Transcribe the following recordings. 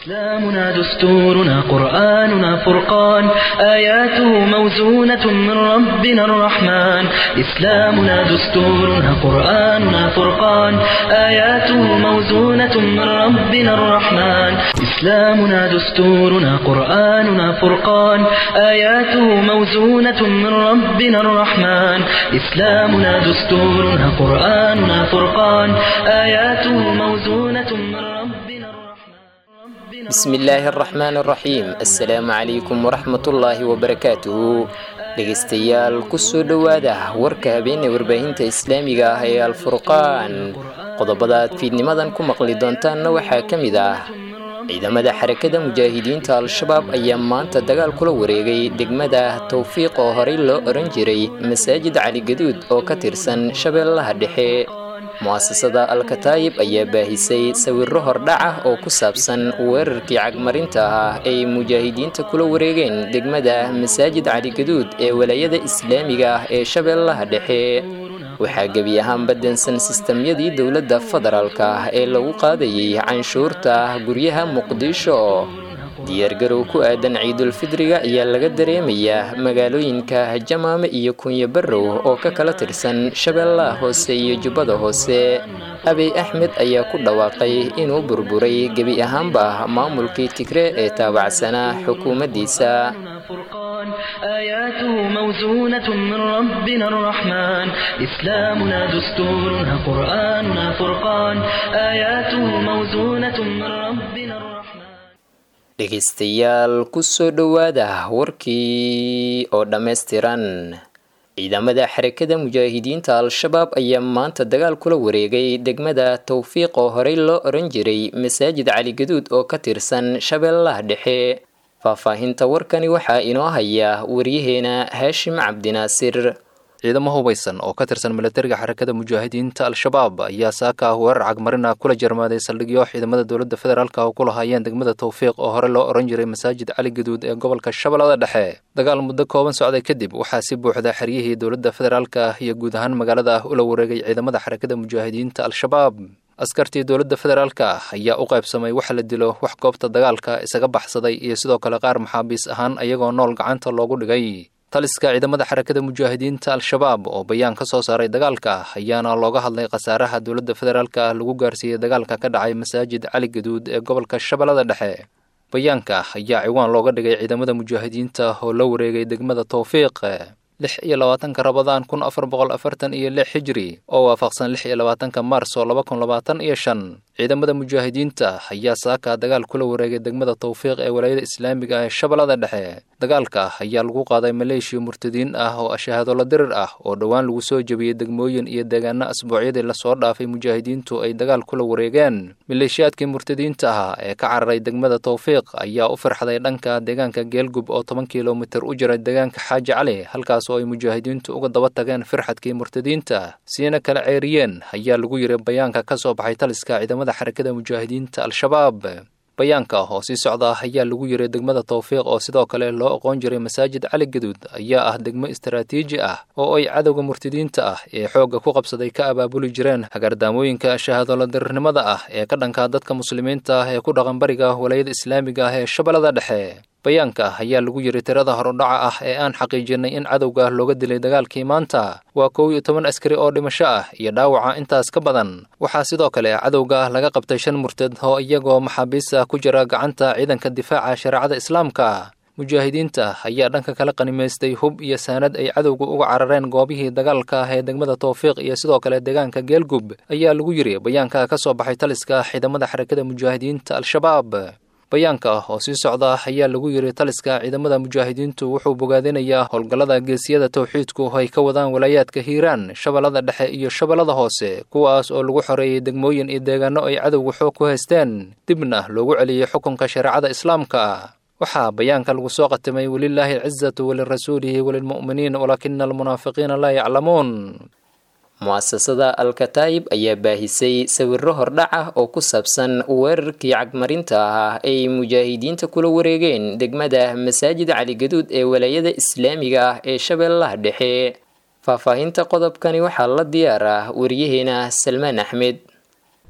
إسلامنا دستورنا قرآننا فرقان آياته موزونة من ربنا الرحمن إسلامنا دستورنا قرآننا فرقان آياته موزونة من ربنا الرحمن إسلامنا دستورنا قرآننا فرقان آياته موزونة من ربنا الرحمن إسلامنا دستورنا قرآننا فرقان آياته موزونة من ربنا الرحمن bismi illaahi araxmaan araxiim assalaamu calaykum waraxmatullaahi wabarakaatuhu dhegaystayaal kusoo dhowaada warka habeenee warbaahinta islaamiga ah ee alfurqaan qodobada aad fiidnimadan ku maqli doontaanna waxaa ka mid ah ciidamada xarakada mujaahidiinta al-shabaab ayaa maanta dagaal kula wareegay degmada towfiiq oo horey loo oran jiray masaajid cali gaduud oo ka tirsan shabeellaha dhexe mu'asasada alkataayib ayaa baahisay sawirro hordhac ah oo ku saabsan weerarkii cagmarinta ah ay mujaahidiinta kula wareegeen degmada masaajid cali gaduud ee walaayada islaamiga ah ee shabeellaha dhexe waxaa gebi ahaanba dansan sistamyadii dowladda federaalka ah ee lagu qaadayay canshuurta guryaha muqdisho diyaargarow ku aadan ciidulfidriga ayaa laga dareemayaa magaalooyinka jamaame iyo kunyo barrow oo ka kala tirsan shabeellaha hoose iyo jubbada hoose abiy axmed ayaa ku dhawaaqay inuu burburay gebi ahaanba maamulkii tigree ee taabacsanaa xukuumaddiisa فرقان آياته موزونة من ربنا الرحمن إسلامنا دستورنا قرآننا فرقان آياته موزونة من ربنا الرحمن dhegaystayaal kusoo dhowaada warkii oo dhammaystiran ciidamada xarakada mujaahidiinta al-shabaab ayaa maanta dagaal kula wareegay degmada towfiiq oo horey loo oran jiray masaajid cali gaduud oo ka tirsan shabeellaha dhexe faahfaahinta warkani waxaa inoo haya waryaheena haashim cabdinaasir ciidamo hubaysan oo ka tirsan milatariga xarakada mujaahidiinta al-shabaab ayaa saaka ah weerar cagmarina kula jarmaaday saldhigyo ciidamada dowladda federaalk oo ku lahaayeen degmada towfiiq oo hore loo oran jiray masaajid cali gaduud ee gobolka shabeellada dhexe dagaal muddo kooban socday kadib waxaa si buuxda xeryihii dowladda federaalk ah iyo guud ahaan magaalada ah ula wareegay ciidamada xarakada mujaahidiinta al-shabaab askartii dowladda federaalka ah ayaa u qaybsamay waxa la dilo wax goobta dagaalka isaga baxsaday iyo sidoo kale qaar maxaabiis ahaan iyagoo nool gacanta loogu dhigay taliska ciidamada xarakada mujaahidiinta al-shabaab oo bayaan ka soo saaray dagaalka ayaana looga hadlay khasaaraha dowladda federaalk ah lagu gaarsiiyey dagaalka ka dhacay masaajid cali gaduud ee gobolka shabeellada dhexe bayaanka ayaa ciwaan looga dhigay ciidamada mujaahidiinta oo la wareegay degmada towfiiq lix iyo labaatanka rabadaan kun afar boqol afartan iyo lix xijiri oo waafaqsan lix iyo labaatanka maars oo laba kun labaatan iyo shan ciidamada mujaahidiinta ayaa saaka dagaal kula wareegay degmada towfiiq ee walaayada islaamiga ee shabeellada dhexe dagaalka ayaa lagu qaaday maleeshiya murtadiin ah oo ashahaadola dirir ah oo dhowaan lagu soo jebiyey degmooyin iyo deegaano asbuucyadii lasoo dhaafay mujaahidiintu ay dagaal kula wareegeen maleeshiyaadkii murtadiinta ah ee ka cararay degmada towfiiq ayaa u firxday dhanka deegaanka geelgub oo toban kilomitir u jira deegaanka xaaji cali halkaas oo ay mujaahidiintu uga daba tageen firxadkii murtadiinta siina kala ceeriyeen ayaa lagu yiri bayaanka ka soo baxay taliska ciidamada xarakada mujaahidiinta al-shabaab bayaanka oo sii socda ayaa lagu yiri degmada towfiiq oo sidoo kale loo aqoon jiray masaajid cali gaduud ayaa ah degmo istaraatiiji ah oo ay cadowga murtadiinta ah ee xoogga ku qabsaday ka abaabuli jireen hagardaamooyinka shahaadolo dirirnimada ah ee ka dhanka dadka muslimiinta ah ee ku dhaqan bariga walaayada islaamiga ah ee shabeellada dhexe bayaanka ayaa lagu yiri tirada horudhaca ah ee aan xaqiijinay in cadowga looga dilay dagaalkii maanta waa kow iyo toban askari oo dhimasho ah iyo dhaawaca intaas ka badan waxaa sidoo kale cadowga laga qabtay shan murtad oo iyagoo maxaabiis ah ku jira gacanta ciidanka difaaca shareecada islaamka mujaahidiinta ayaa dhanka kala qanimaystay hub iyo saanad ay cadowga uga carareen goobihii dagaalka ah ee degmada towfiiq iyo sidoo kale deegaanka geelgub ayaa lagu yiri bayaanka ka soo baxay taliska ciidamada xarakada mujaahidiinta al-shabaab bayaanka oo sii socda ayaa lagu yiri taliska ciidamada mujaahidiintu wuxuu bogaadinayaa howlgallada geesiyada towxiidku ay ka wadaan walaayaadka hiiraan shabeellada dhexe iyo shabeellada hoose kuwaas oo lagu xoreeyey degmooyin iyo deegaano ay cadowga xoog ku haysteen dibna loogu celiyey xukunka shareecada islaamka waxaa bayaanka lagu soo qatimay welilaahi alcizatu walirasuulihi walilmu'miniin walaakina almunaafiqiina laa yaclamuun mu'asasada alkataayib ayaa baahisay sawirro hordhac ah oo ku saabsan weerarkii cagmarinta ah ay mujaahidiinta kula wareegeen degmada masaajid caligaduud ee walaayada islaamiga ah ee shabeellaha dhexe faahfaahinta qodobkani waxaa la diyaar ah wariyaheena salmaan axmed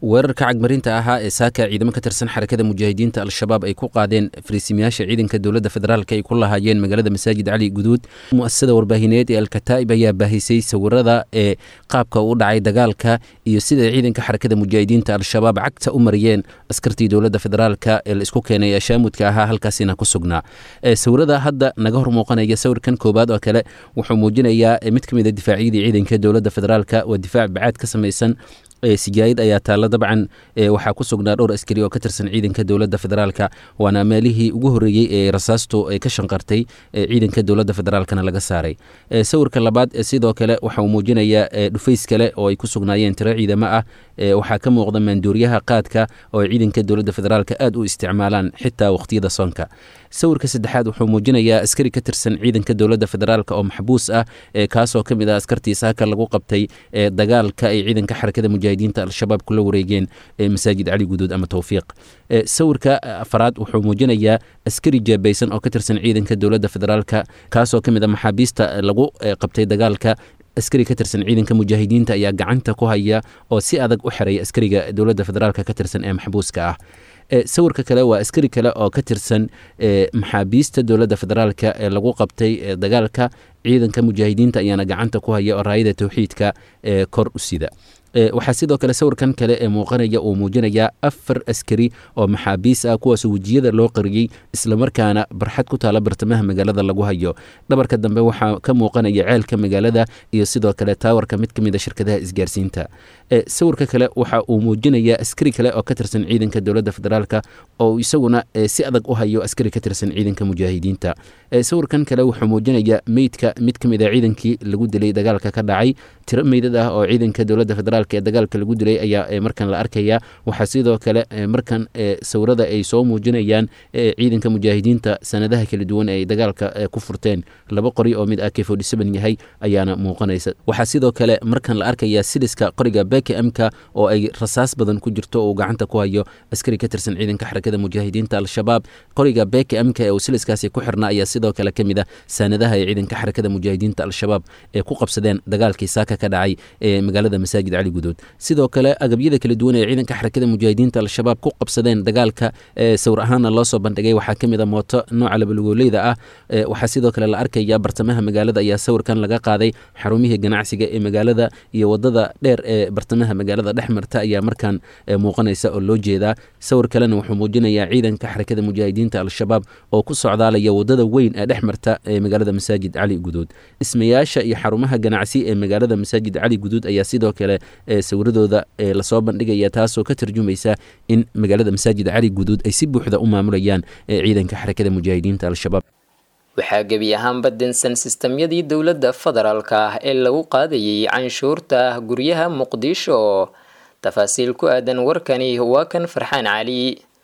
weerarka cagmarinta ahaa ee saaka ciidamo ka tirsan xarakada mujaahidiinta al-shabaab ay ku qaadeen fariisimayaasha ciidanka dowladda federaalk ay ku lahaayeen magaalada masaajid cali guduud mu'asasada warbaahineed ee alkataa'ib ayaa baahisay sawirada ee qaabka u dhacay dagaalka iyo sida ciidanka xarakada mujaahidiinta al-shabaab cagta u mariyeen askartii dowladda federaalk ee la isku keenay ee shaamudka ahaa halkaasina ku sugnaa sawirada hadda naga hor muuqanaya sawirkan koobaad oo kale wuxuu muujinayaa mid ka mid a difaacyadii ciidanka dowladda federaalk waa difaac bacaad ka samaysan sijaayid ayaa taalla dabcan waxaa ku sugnaa dhowr askari oo ka tirsan ciidanka dowladda federaalka waana meelihii ugu horreeyey ee rasaastu ay ka shanqartay ciidanka dowladda federaalkana laga saaray sawirka labaad sidoo kale waxa uu muujinayaa dhufays kale oo ay ku sugnaayeen tiro ciidamo ah waxaa ka muuqda maanduuriyaha qaadka oo ciidanka dowladda federaalka aad u isticmaalaan xitaa waqhtiyada soonka sawirka saddexaad wuxuu muujinayaa askari ka tirsan ciidanka dowladda federaalk oo maxbuus ah kaasoo ka mid ah askartii saaka lagu qabtay dagaalka ay ciidanka xarakada mujaahidiinta al-shabaab kula wareegeen masaajid cali guduud ama towfiiq sawirka afaraad wuxuu muujinayaa askari jeebaysan oo ka tirsan ciidanka dowladda federaalk kaasoo ka mid ah maxaabiista lagu qabtay dagaalka askari ka tirsan ciidanka mujaahidiinta ayaa gacanta ku haya oo si adag u xeraya askariga dowladda federaalk ka tirsan ee maxbuuska ah sawirka kale waa askari kale oo ka tirsan maxaabiista dowladda federaalk ee lagu qabtay dagaalka ciidanka mujaahidiinta ayaana gacanta ku haya oo raayada towxiidka ee kor u sida waxaa sidoo kale sawirkan kale ee muuqanaya uu muujinayaa afar askari oo maxaabiis ah kuwaas wejiyada loo qariyey islamarkaana barxad ku taala bartamaha magaalada lagu hayo dhabarka dambe waxaa ka muuqanaya ceelka magaalada iyo sidoo kale taawarka mid ka mid a shirkadaha isgaarsiinta sawirka kale waxa uu muujinayaa askari kale oo ka tirsan ciidanka dowladda federaalk oo isaguna si adag u hayo askari ka tirsan ciidanka mujaahidiinta sawirkan kale wuxuu muujinayaa meydka mid ka mid a ciidankii lagu dilay dagaalka ka dhacay tiro meydad ah oo ciidanka dowladda federaalk ee dagaalka lagu dilay ayaa markan la arkaya waxaa sidoo kale markan sawirada ay soo muujinayaan ciidanka mujaahidiinta sanadaha kala duwan ee ay dagaalka ku furteen laba qori oo mid ak yahay ayaana muuqanaysa waxaa sidoo kale markan la arkaya siliska qoriga beke mka oo ay rasaas badan ku jirto uu gacanta ku hayo askari ka tirsan ciidanka xarakada mujaahidiinta al-shabaab qoriga beke mka ee uu siliskaasi ku xirnaa ayaa sidoo kale ka mid a sanadaha ay ciidanka xarakada mujaahidiinta al-shabaab ee ku qabsadeen dagaalkii saaka ka dhacay ee magaalada masaajid cali guduud sidoo kale agabyada kala duwan ee ciidanka xarakada mujaahidiinta al-shabaab ku qabsadeen dagaalka sawir ahaana loo soo bandhigay waxaa ka mid a mooto nooca labalugoleyda ah waxaa sidoo kale la arkaya bartamaha magaalada ayaa sawirkan laga qaaday xarumihii ganacsiga ee magaalada iyo wadada dheer ee bartamaha magaalada dhex marta ayaa markaan muuqanaysa oo loo jeedaa sawir kalena wuxuu muujinayaa ciidanka xarakada mujaahidiinta al-shabaab oo ku socdaalaya wadada weyn ee dhex marta ee magaalada masaajid cali guduud dhismayaasha iyo xarumaha ganacsi ee magaalada masaajid cali guduud ayaa sidoo kale sawiradooda lasoo bandhigaya taasoo ka tarjumaysa in magaalada masaajid cali guduud ay si buuxda u maamulayaan ciidanka xarakada mujaahidiinta al-shabaab waxaa gebi ahaanba densan sistamyadii dowladda federaalka ah ee lagu qaadayay canshuurta guryaha muqdisho tafaasiil ku aadan warkani waa kan farxaan cali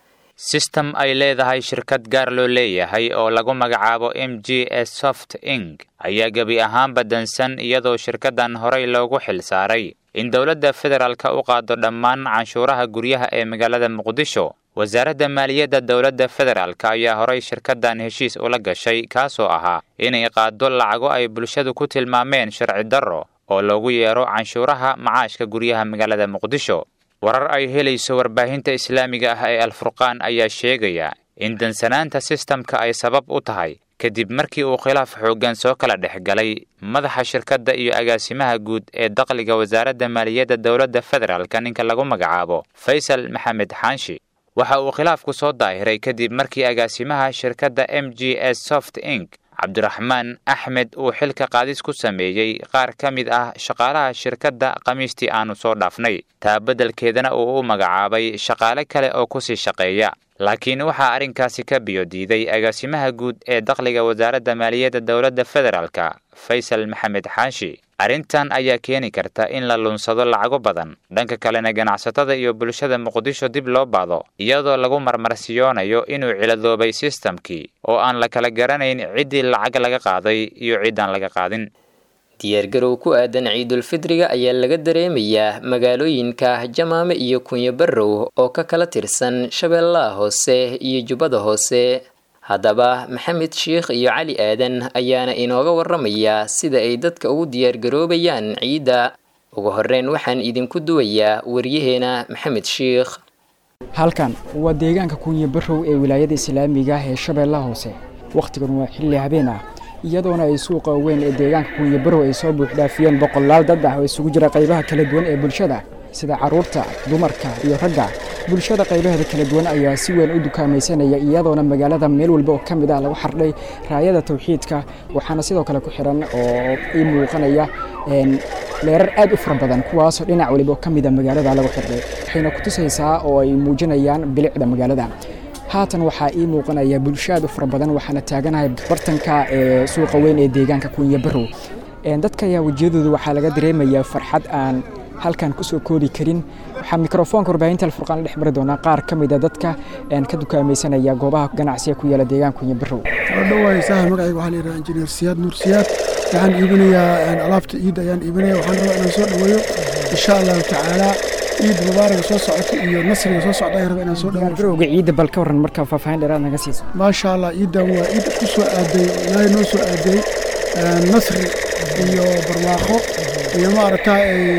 sistem ay leedahay shirkad gaar loo leeyahay oo lagu magacaabo m g s soft ing ayaa gebi ahaanba dansan iyadoo shirkaddan horey loogu xil saaray in dowladda federaalka u qaado dhammaan canshuuraha guryaha ee magaalada muqdisho wasaaradda maaliyadda dowladda federaalk ayaa horay shirkaddan heshiis ula gashay kaasoo ahaa inay qaado lacago ay bulshadu ku tilmaameen sharci darro oo loogu yeero canshuuraha macaashka guryaha magaalada muqdisho warar ay helayso warbaahinta islaamiga ah ee alfurqaan ayaa sheegaya in dansanaanta sistamka ay sabab u tahay kadib markii uu khilaaf xooggan soo kala dhex galay madaxa shirkadda iyo agaasimaha guud ee dakhliga wasaaradda maaliyadda dowladda federaalka ninka lagu magacaabo faysal maxamed xaanshi waxa uu khilaafku soo daahiray kadib markii agaasimaha shirkadda m g s soft ing cabdiraxmaan axmed uu xilka qaadis ku sameeyey qaar ka mid ah shaqaalaha shirkadda khamiistii aanu soo dhaafnay taa beddelkeedana uu u magacaabay shaqaale kale oo ku sii shaqeeya laakiin waxaa arrinkaasi ka biyo diiday agaasimaha guud ee dakhliga wasaaradda maaliyadda dowladda federaalka faysal maxamed xaashi arrintan ayaa keeni karta in la lunsado lacago badan dhanka kalena ganacsatada iyo bulshada muqdisho dib loo baado iyadoo lagu marmarsiyoonayo inuu ciladoobay sistamkii oo aan la kala garanayn ciddii lacag laga qaaday iyo ciddaan laga qaadin diyaargarow ku aadan ciidulfidriga ayaa laga dareemayaa magaalooyinka jamaame iyo kunyo barrow oo ka kala tirsan shabeellaha hoose iyo jubbada hoose haddaba maxamed sheikh iyo cali aadan ayaana inooga waramaya sida ay dadka ugu diyaargaroobayaan ciidda ugu horreyn waxaan idinku duwayaa waryaheena maxamed shiikh halkan waa deegaanka kuunye barow ee wilaayada islaamiga ah ee shabeellaha hoose wakhtigan waa xilli habeen ah iyadoona ay suuqa weyn ee deegaanka kuunye barow ay soo buuxdhaafiyeen boqolaal dad ah oo isugu jira qaybaha kala duwan ee bulshada sida carruurta dumarka iyo ragga bulshada qaybaheeda kala duwan ayaa si weyn u dukaamaysanaya iyadoona magaalada meel walba oo ka mid ah lagu xardhay raayada tawxiidka waxaana sidoo kale ku xiran oo ii muuqanaya leerar aad u fara badan kuwaasoo dhinac waliba oo ka mid a magaalada lagu xidhay waxayna ku tusaysaa oo ay muujinayaan bilicda magaalada haatan waxaa ii muuqanaya bulsho aad u fara badan waxaana taaganahay bartanka ee suuqa weyn ee deegaanka kunya barow dadka ayaa wejiyadooda waxaa laga dareemayaa farxad aan halkan kusoo koobi karin waxaa mikrofoonka warbaahinta alfurqaan dhex mari doonaa qaar ka mid a dadka ka dukaamaysanaya goobaha ganacsiga ku yaala deegaanka kunya barow dhawaasaha magacayga waxaa la yidhaha injineer siyaad nuur siyaad waxaan iibinayaa alaabta ciidda ayaan iibinaya waxaan rabaa inaan soo dhoweeyo insha allahu tacaala ciid mubaaraga soo socota iyo nasriga soo socda ayaan rabaa inaan soo dhoweeyo garowga ciidda bal ka warran marka faahfaahin dheeraad naga siiso maasha allah ciiddan waa ciid ku soo aaday ilaahay noo soo aaday nasri iyo barwaaqo iyo maaragtaa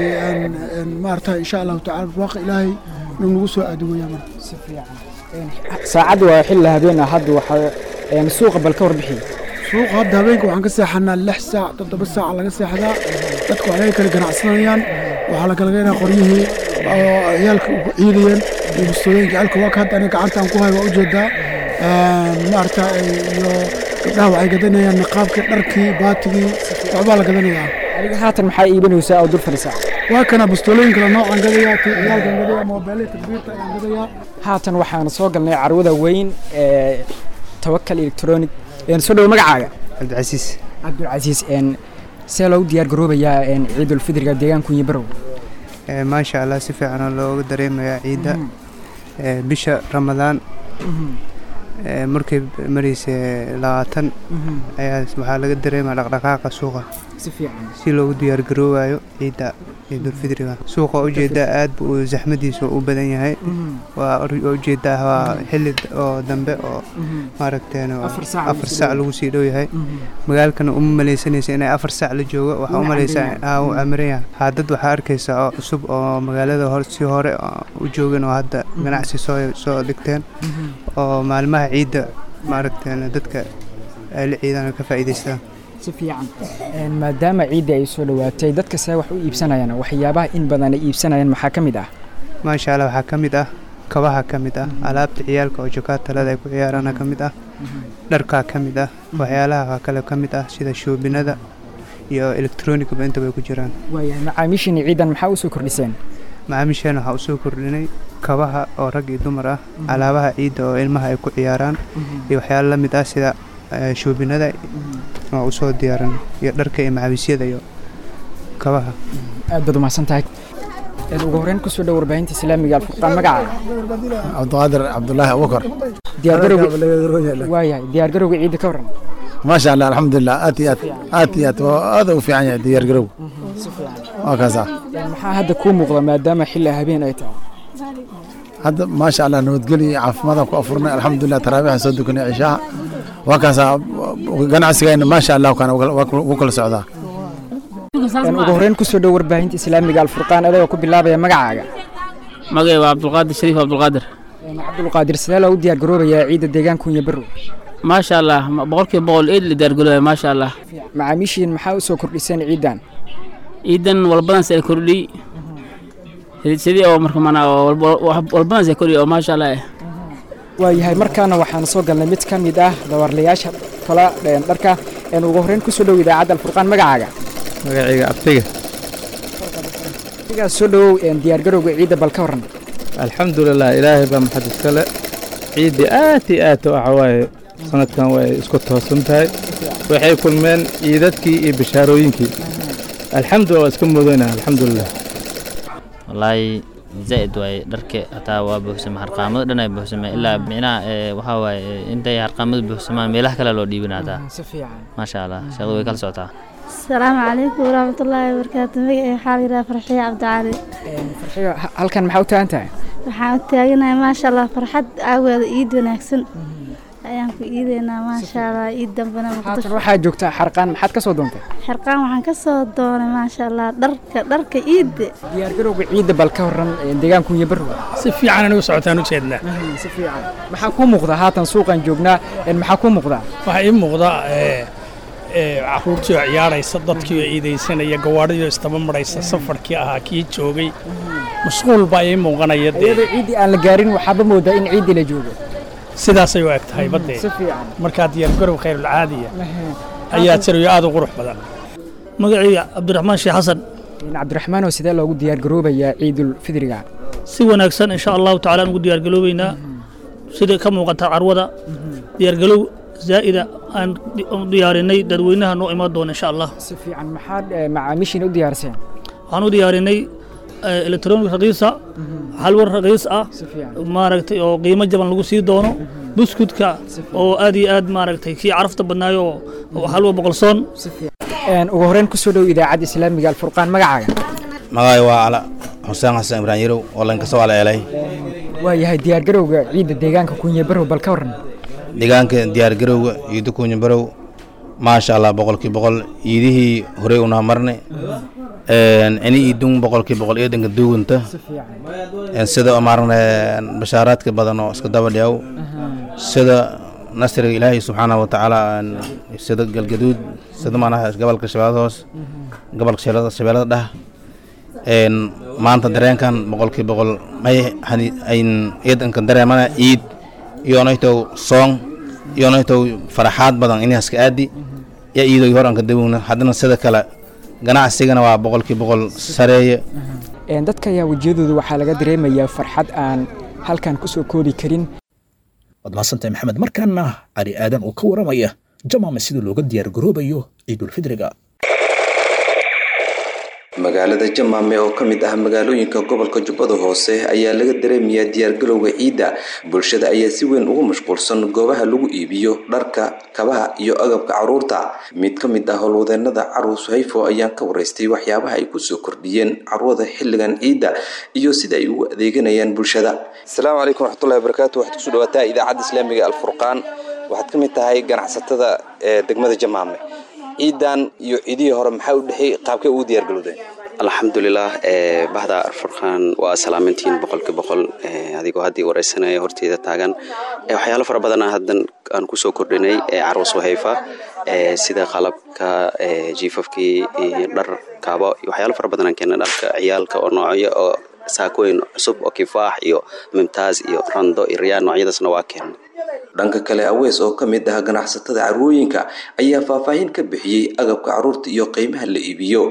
maaragtaa insha allahu tacaala barwaaqo ilaahay inuu nagu soo aadi weeyaa marka si fiican saacadda waa xilli habeen ah hadda waxaa suuqa bal ka warbixi suuqa hadda habeenka waxaan ka seexanaa lix saac toddoba saac laga seexdaa dadku waxay kala ganacsanayaan waxaa la kala geenaa qoryihii oo ciyaalka ugu ciidayeen iyo bustooyinka ciyaalka waa ka hadda aniga gacantaan ku hay waa ujeedaa maaragta iyo gabdhaha waxay gadanayaan niqaabkii dharkii baatigii waxbaa la gadanayaa adiga haatan maxaa iibinaysaa oo dul fadhisaa waa kana bustooyin kale noocaan gadayaa ciyaalkan gadayaa moobeelada takbiirta ayaan gadayaa haatan waxaan soo galnay carwada weyn ee tawakal electronic soo dhowo magacaaga cabdicasiis cabdulcasiis see loogu diyaar garoobayaa ciidulfidriga deegaanka kunyi barow maasha allah si fiicanoo looga dareemayaa ciidda bisha ramadaan markay maraysa labaatan ayaa waxaa laga dareemaya dhaqdhaqaaqa suuqa si fiican si loogu diyaar garoobayo ciidda ciidulfidriga suuqa ujeedaa aad bu zaxmadiisu u badan yahay waa ujeedaa waa xilli oo dambe oo maaragteen afar saac lagu sii dhow yahay magaalkana uma maleysanaysa inay afar saac la joogo waxaa u maleysaa u camiran yahay haadad waxaa arkaysa oo cusub oo magaalada hor si hore u joogeen oo hadda ganacsi soo soo dhigteen oo maalmaha ciidda maaragteen dadka ay la ciidaan ka faa'iidaystaan si fiican maadaama ciidda ay soo dhowaatay dadka see wax u iibsanayaan waxyaabaha in badan ay iibsanayaan maxaa ka mid ah maasha allah waxaa ka mid ah kabaha ka mid ah alaabta ciyaalka oo jokaatalada ay ku ciyaaraana ka mid ah dharkaa ka mid ah waxyaalaha kale ka mid ah sida shoobinada iyo electronicba intaba ay ku jiraan waayahay macaamiishiina ciidan maxaa usoo kordhiseen macaamiisheen waxaa usoo kordhinay kabaha oo rag iyo dumar ah alaabaha ciidda oo ilmaha ay ku ciyaaraan iyo waxyaalo la mid ah sida shoobinada waa usoo diyaaran iyo dharka iyo macawiisyada iyo kabaha aad baad umahadsan tahay ugu horreyn kusoo dhow warbaahinta islaamiga alfurqaan magaca cabdiqaadir cabdulaahi abubakar waayahay diyaargarowga ciidda ka warran maasha allah alxamdulilah aad iyo aad aad iyo aad aad u fiican yahay diyaargarow waa kaasa maxaa hadda kuu muuqda maadaama xilli habeen ay tahay hadda maasha allah nabadgelyo iyo caafimaadaan ku afurnay alxamdulilah taraabiixan soo dukanay cishaha waa kaasa ganacsigayna maasha allah kana wuu kala socdaa ugu horreyn kusoo dhow warbaahinta islaamiga alfurqaan adagoo ku bilaabaya magacaaga magacay waa cabdulqaadir shariif cabdulqaadir cabdulqaadir sidee loogu diyaar garoobayaa ciidda deegaanka kunya barow maasha allah boqolkiiba boqol eed la diyaargaroobaya maasha allah macaamiishiin maxaa usoo kordhiseen ciiddan ciidan walbadan se kordhiy sidii oo marka mana walbadan se kordhiy oo maasha allah eh waayahay markaana waxaan soo galnay mid ka mid ah dawarlayaasha kala dharka ugu horreyn kusoo dhow idaacadda alfurqaan magacaaga magacayga abtiga abtigaas soo dhowow diyaargarowga ciidda bal ka warran alxamdulilah ilaahay baa maxad iskale ciiddii aad iyo aad waxa waaye sanadkan way isku toosan tahay waxay kulmeen ciidadkii iyo bishaarooyinkii alxamdulillah waa iska mudanaa alxamdulilah wallaahi zaa'id waaye dharka hataa waa buuxsama harqaamada dhan ay buuxsama ilaa micnaha waxaa waaye intay harqaamada buuxsamaan meelaha kale loo dhiibina hataa maasha allah shaqadu way kala socotaa asalaamu calaykum waraxmatullaahi wabarakaatu magacay waxaa la yidhaha farxiyo cabdicali farxiyo halkan maxaa u taagan tahay waxaan u taaganahay maasha allah farxad aageeda iid wanaagsan ayaan ku iideynaa maasha allah iid dambena haatan waxaa joogtaa xarqaan maxaad ka soo doontay xirqaan waxaan ka soo doonay maasha allah dharka dharka iidda diyaargarowga ciidda bal ka horan deegaanku iyo barwa si fiican anigu socotaan u jeednaa si fiican maxaa kuu muuqda haatan suuqan joognaa maxaa kuu muuqda waxaa ii muuqda caruurtii oo ciyaaraysa dadkii oo iidaysanaya gawaadhidii oo istaba maraysa safarkii ahaa kii joogay mashquul baa ii muuqanaya iyadoo ciiddii aan la gaarin waxaaba moodaa in ciiddii la joogo sidaasay u eg tahay badee markaa diyaargarow khayrulcaadiya ayaa jirayo aad u qurux badan magacayga cabdiraxmaan sheekh xasan cabdiraxmaan oo sidee loogu diyaargaroobayaa ciidul fidriga si wanaagsan insha allahu tacaala aan ugu diyaargaroobaynaa sida ka muuqata carwada diyaargalow zaa'ida aan diyaarinay dadweynaha noo imaan doona insha allah si fiican maxaad macaamiishiina u diyaariseen waxaan u diyaarinay elektronic raqiisa halwar raqiis ah maaragtay oo qiimo jaban lagu sii doono buskudka oo aad iyo aad maaragtay kii carafta badnaayo oo halwa boqolsoon ugu horreyn ku soo dhow idaacadda islaamiga alfurqaan magacaaga magacay waa cala xuseen xasan ibrahim yarow oo lankasoo aleelay waa yahay diyaargarowga ciidda deegaanka kunye barow bal ka warran deegaanka diyaargarowga ciidda kunye barow maasha allah boqolkii boqol ciidihii horey unaa marnay ini iidun boqolkii boqol eedanka duuganta sida maaragna bashaaraadka badan oo iska daba dhiyaw sida nasriga ilaahay subxaana wa tacaala sida galgaduud sida maanaha gobolka shabeellada hoos gobolka shabeellada dhah maanta dareenkan boqolkii boqol may ayn eedanka dareemana ciid iyonaytow soong iyonaytow faraxaad badan inahaska aadi ya iidoy hor anka dawogna haddana sida kale ganacsigana waa boqolkii boqol sareeye dadka ayaa wejiyadooda waxaa laga dareemayaa farxad aan halkan ku soo koobi karin waad mahadsantahay maxamed markaana cali aadan oo ka waramaya jamaame sida looga diyaargaroobayo ciidulfidriga magaalada jamaame oo ka mid ah magaalooyinka gobolka jubbada hoose ayaa laga dareemayaa diyaargalowga ciidda bulshada ayaa si weyn ugu mashquulsan goobaha lagu iibiyo dharka kabaha iyo agabka caruurta mid ka mid ah howlwadeenada caruus hayfo ayaan ka waraystay waxyaabaha ay kusoo kordhiyeen carwada xilligan ciidda iyo sida ay ugu adeeganayaan bulshada asalaamu calaykum waraxmatullahi wabarakaatu waxaad kusoo dhawaataa idaacadda islaamiga alfurqaan waxaad ka mid tahay ganacsatada ee degmada jamaame ciidan iyo ciidihii hore maxaa u dhexeey qaabkay ugu diyaargalowdeen alxamdulilah bahda arfurqaan waa salaamantiin boqolki boqol adigoo haddii wareysanaya horteeda taagan waxyaalo fara badana haddan aan kusoo kordhinay carwas wahayfa sida qalabka jiifafkii dhar kaabo waxyaalo fara badan aan keena dharka ciyaalka oo noocyo oo saakooyin cusub oo kifaax iyo mimtaaz iyo rando iyo riyaan noocyadaasna waa keena dhanka kale awees oo ka mid ah ganacsatada carwooyinka ayaa faahfaahin ka bixiyey agabka caruurta iyo qiimaha la iibiyo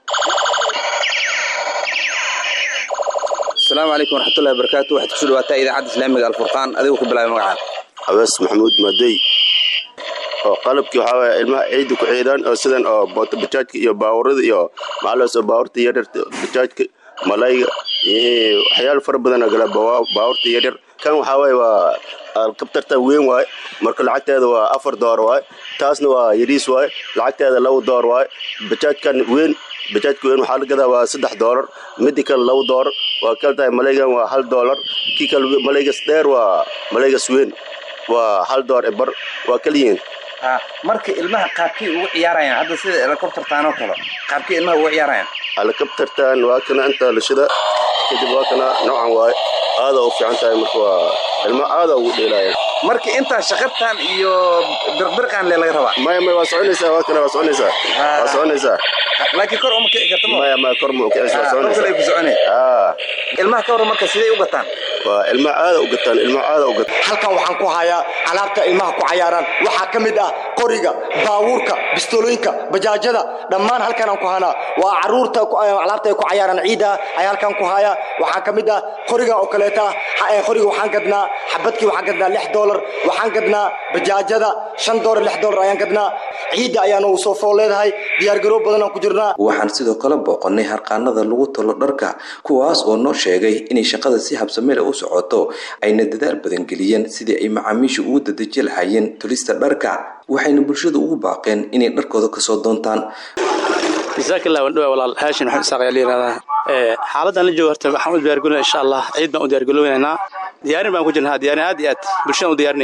asalaamu calaykum waraxmatullahi wabarakaatu waxaad kusoo dhawaataa idaacadda islaamiga alfurqaan adigoo ku bilaabay magacaada awees maxamuud madey oo qalabkii waxaa waye ilmaha ciidda ku ciidaan oo sidan oo boota bajaajka iyo baawurada iyo macalaas oo baawurta yaryarta bajaajka malayga waxyaalo fara badan gala baawurta yaryar kan waxaa waye waa alkabtarta weyn waaye marka lacagteeda waa afar door waaye taasna waa yariis waaye lacagteeda laba door waaye bajaajkan weyn bajaajka weyn waxaa la gadaa waa saddex doolar midi kale laba doolar waa kal tahay malaygan waa hal doolar kii kale malaygas dheer waa malaygas weyn waa hal door e bar waa kaliyiin marka ilmaha qaabkay ugu ciyaarayaan hadda sida helicoptertaan oo kale qaabkay ilmaha ugu ciyaarayaan helicoptertan waa kana inta lashida kadib waa kana noocan waaye aada u fiican tahay marka waa ilma aada ugu dheelaayaan marka intaa shaqabtan iyo birqbirqan le laga rabaa maya maya waa soconaysaa waa kana waa soconaysaa waa soconaysaa laakiin kor uma kici karta maya maya kor ma ukicisa waa soconaysaa kor kale ku soconay ilmaha ka waran marka sidee u gataan waa ilmaha aada u gataan ilmaha aada u gataan halkan waxaan ku hayaa alaabta ilmaha ku cayaaraan waxaa ka mid ah qoriga baabuurka bistolooyinka bajaajada dhammaan halkan aan ku hanaa waa caruurta alaabta ay ku cayaaraan ciida ayaa halkan ku haya waxaa ka mid ah qoriga oo kaleeta qoriga waxaan gadnaa xabadkii waxaan gadnaa lix doolar waxaan gadnaa bajaajada shan doolar lix doolar ayaan gadnaa ciidda ayaana u soo fool leedahay diyaargaroob badan aan ku jirnaa waxaan sidoo kale booqannay harqaanada lagu talo dharka kuwaas oo noo sheegay inay shaqada si habsameel u socoto ayna dadaal badan geliyeen sidii ay macaamiisha ugu dadeji lahaayeen tulista dharka waxayna bulshada ugu baaqeen inay dharkooda kasoo doontaan jazaakillah wandhawa walaal haashin maxamed isaaq ayaa la yidhahdaa xaaladdan la joogo horta waxaan u diyaargalinaa insha allah ciid baan u diyaargaloonaynaa diyaarin baan ku jirnaa diyaarin aad iyo aad bulshadaan u diyaarinayna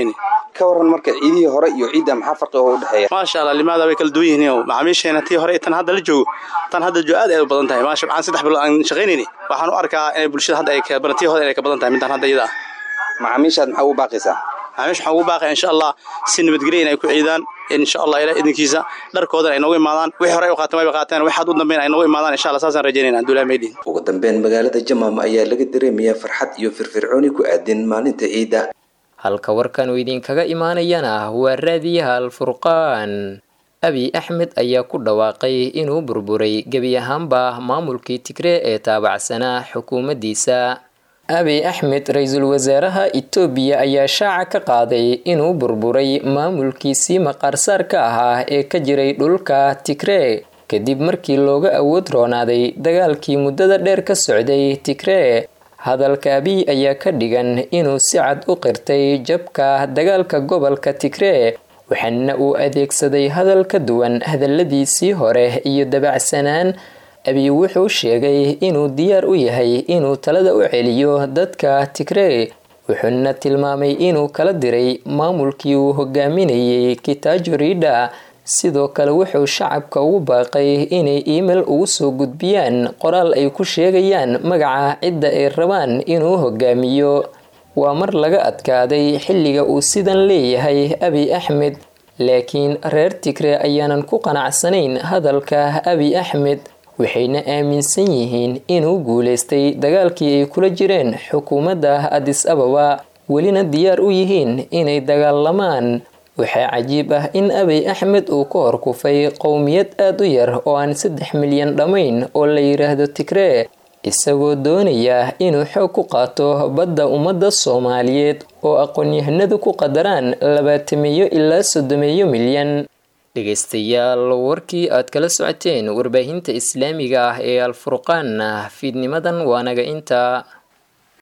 ka waran marka ciidihii hore iyo ciidda maxaa farqi oo u dhexeeya maasha allah limaada way kala duwan yihiin macaamiisheena tii hore tan hadda la joogo tan hadda joogo aad ay u badan tahay maasha maxaan saddex bilood aan shaqaynayni waxaan u arkaa inay bulshada hadda ay ka badan tii hore inay ka badan tahay midaan hadda iyada ah macaamiishaad maxaa ugu baaqaysaa macaamiisha waxaan ugu baaqaya insha allah si nabadgelya inay ku ciidaan insha allah ilaa idinkiisa dharkoodan ay noogu imaadaan wixii hore ay u qaateen wayba qaateen waxaad u dambeyn ay noogu imaadaan insha allah saasaan rajaynayna abdullahi meydhin ugu dambeyn magaalada jamaam ayaa laga dareemayaa farxad iyo firfircooni ku aadan maalinta ciidda halka warkan uu idinkaga imaanayana waa raadiyaha alfurqaan abi axmed ayaa ku dhawaaqay inuu burburay gebi ahaanba maamulkii tigree ee taabacsanaa xukuumaddiisa abi axmed ra-iisul wasaaraha itoobiya ayaa shaaca ka qaaday inuu burburay maamulkiisii maqaarsaarka ahaa ee ka jiray dhulka tigree kadib markii looga awood roonaaday dagaalkii muddada dheer ka socday tigree hadalka abiy ayaa ka dhigan inuu si cad u qirtay jabka dagaalka gobolka tigree waxaana uu adeegsaday hadal ka duwan hadaladiisii hore iyo dabacsanaan abiy wuxuu sheegay inuu diyaar u yahay inuu talada u celiyo dadka tigree wuxuuna tilmaamay inuu kala diray maamulkii uu hogaaminayay kitaajo riidha sidoo kale wuxuu shacabka ugu baaqay inay iimail ugu soo gudbiyaan qoraal ay ku sheegayaan magaca cidda ay rabaan inuu hogaamiyo waa mar laga adkaaday xilliga uu sidan leeyahay abiy axmed laakiin reer tigree ayaanan ku qanacsanayn hadalka abiy axmed waxayna aaminsan yihiin inuu guulaystay dagaalkii ay kula jireen xukuumadda adis ababa welina diyaar u yihiin inay dagaalamaan waxaa cajiib ah in abiy axmed uu ka horkufay qowmiyad aad u yar oo aan saddex milyan dhammayn oo la yidhaahdo tigree isagoo doonaya inuu xoog ku qaato badda ummadda soomaaliyeed oo aqoon-yahanadu ku qadaraan labaatameeyo ilaa soddomeeyo milyan dhegaystayaal warkii aad kala socoteen warbaahinta islaamiga ah ee alfurqaanna fiidnimadan waanaga intaa